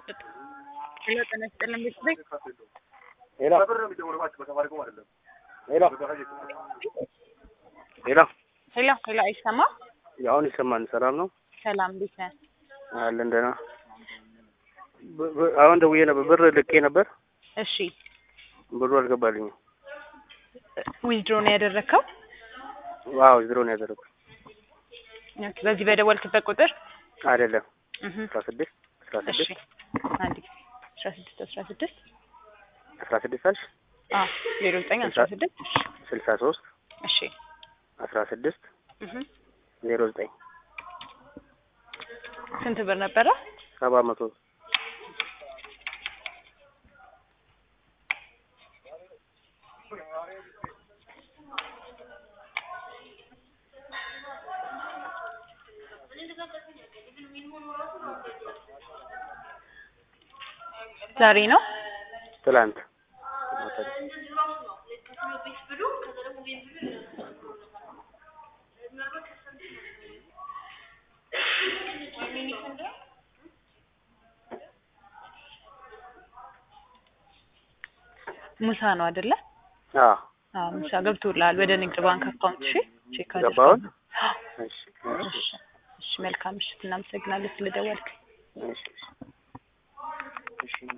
ሄሎ ጤና ይስጥልን ቤተሰብ ሄሎ ሄሎ ሄሎ ሄሎ ሄሎ አይሰማ አሁን ይሰማል። ሰላም ነው ሰላም እንዴት ነህ? አለን ደህና። ብ- ብ- አሁን ደውዬ ነበር፣ ብር ልኬ ነበር፣ እሺ ብሩ አልገባልኝም። ዊዝድሮ ነው ያደረግከው? ዋው ዝሮ ነው ያደረኩት። ኦኬ፣ በዚህ በደወልክበት ቁጥር አይደለም እህ አስራ ስድስት አስራ እሺ ስድስት አንድ ጊዜ አስራ ስድስት አስራ ስድስት አስራ ስድስት አልሽ አዎ ዜሮ ዘጠኝ አስራ ስድስት ስልሳ ሶስት እሺ አስራ ስድስት እህ ዜሮ ዘጠኝ ስንት ብር ነበረ? ሰባት መቶ ዛሬ ነው ትላንት ሙሳ ነው አይደለ? አዎ አዎ ሙሳ ገብቶልሃል ወደ ንግድ ባንክ አካውንት። እሺ ቼክ ገባውን? አድርገው። እሺ እሺ እሺ መልካም ምሽት። እናመሰግናለን ስለደወልክ። እሺ እሺ እሺ